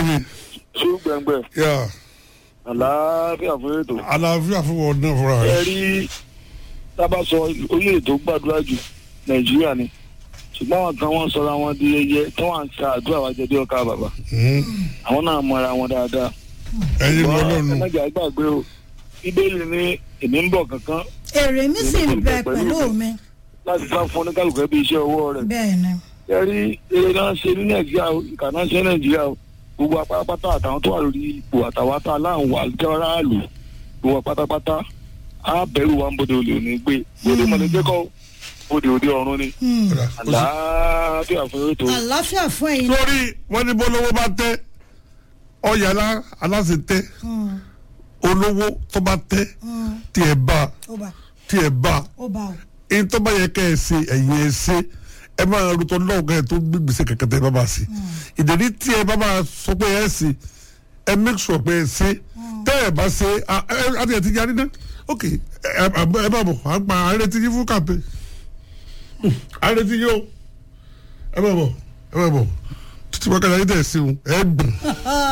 mi ṣú gbẹngbẹ yà àlàáfíà fún ètò. àlàáfíà fún wọn náà fúnra ẹ rẹ. rí tábà sọ orílẹ̀-èdè tó gbàdúrà jù nàìjíríà ni ṣùgbọ́n àwọn kan wọ́n sọra wọn di ẹyẹ tí wọ́n á ń ka àdúrà wa jẹ́ bí ọkà bàbà àwọn náà mọra wọn dáadáa. ẹyin ló Ṣùgbọ́n ẹ lọ́nu má jẹ́ àgbàgbé o bíbélì ní èmi ń bọ̀ kankan èrè mi sì ń bẹ pẹ̀lú mi láti sá fún oníkálukú ẹbí iṣẹ́ ọwọ́ rẹ̀. bẹ́ẹ̀ ni ẹ rí eré náà ṣe ní nàìjíríà o ìkà náà ṣe ní nàìjíríà o gbogbo apátápátá àtàwọn tó wà lórí ipò àtàwọn tá a láwọn wà jẹ́ráàlú gbogbo apátápátá á bẹ̀rù wa ń bòde olè òní gbé bòde mọ̀lẹ́dẹ́ kọ́ bòde òde ọ̀run ni Hmm. àlàáfíà fún ètò àlàáfíà fún ẹ̀yin náà. lórí wọn ní bọ́lọ́wọ́ bá tẹ́ ọ̀yà alá- aláṣẹ tẹ́ Hmm. olówó tó bá tẹ́ Hmm. tiẹ̀ bá ó bá tiẹ̀ bá ó bá o. ẹni tó bá yẹ kẹ́ ẹ ṣe ẹ̀yìn ẹ ṣe ẹ máa rútọ lọ́wọ́ kẹ́ ẹ tó gbé gbèsè kẹ̀kẹ́ tẹ́ ẹ bá bá ṣe ìdèrí tí ẹ bá máa sọ pé ẹ ṣe ẹ make sure pé ẹ ṣe tẹ́ ẹ bá ṣe à- ẹ àti ẹ ti yarí náà ok ẹ ẹ bá bọ̀ à ń pa àrètí yín fún kàpé àrètí yín o ẹ bá bọ̀ ẹ bá bọ̀ títí wákàtí ayé tẹ̀ ẹ ṣeun ẹ gbọ̀n.